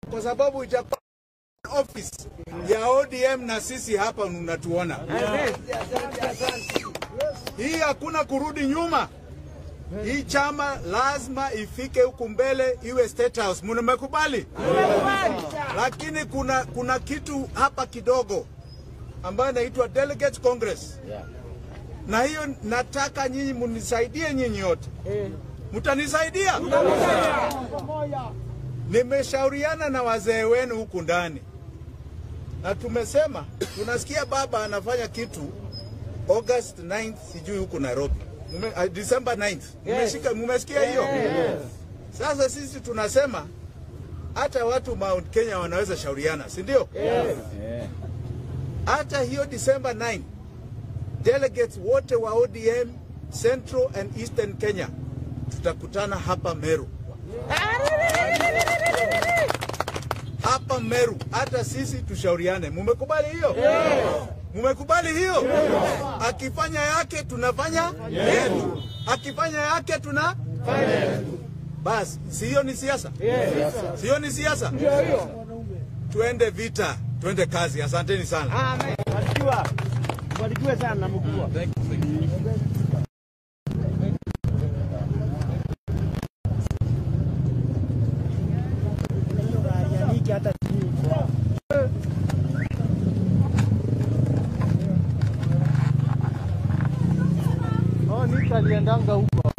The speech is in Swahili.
kwa sababu itakuwa office ya ODM na sisi hapa unatuona. Hii hakuna kurudi nyuma. Hii chama lazima ifike huku mbele, iwe State House. Mmekubali? Lakini kuna, kuna kitu hapa kidogo ambayo inaitwa Delegate Congress na hiyo nataka nyinyi munisaidie, nyinyi yote mtanisaidia. Nimeshauriana na wazee wenu huku ndani na tumesema tunasikia baba anafanya kitu August 9th sijui huku Nairobi Mume, uh, December 9th Mumeshika, mumesikia hiyo Sasa sisi tunasema hata watu Mount Kenya wanaweza shauriana, si ndio? Hata hiyo December 9 delegates wote wa ODM Central and Eastern Kenya tutakutana hapa Meru hapa Meru, hata sisi tushauriane. Mumekubali hiyo? Mumekubali hiyo? Akifanya yake tunafanya yetu, akifanya yake tuna basi. Si hiyo ni siasa? Si hiyo ni siasa? Tuende vita, tuende kazi. Asanteni sana. Amen. Barikiwa. Barikiwe sana mkubwa. hata Oh, Nick aliendanga huko.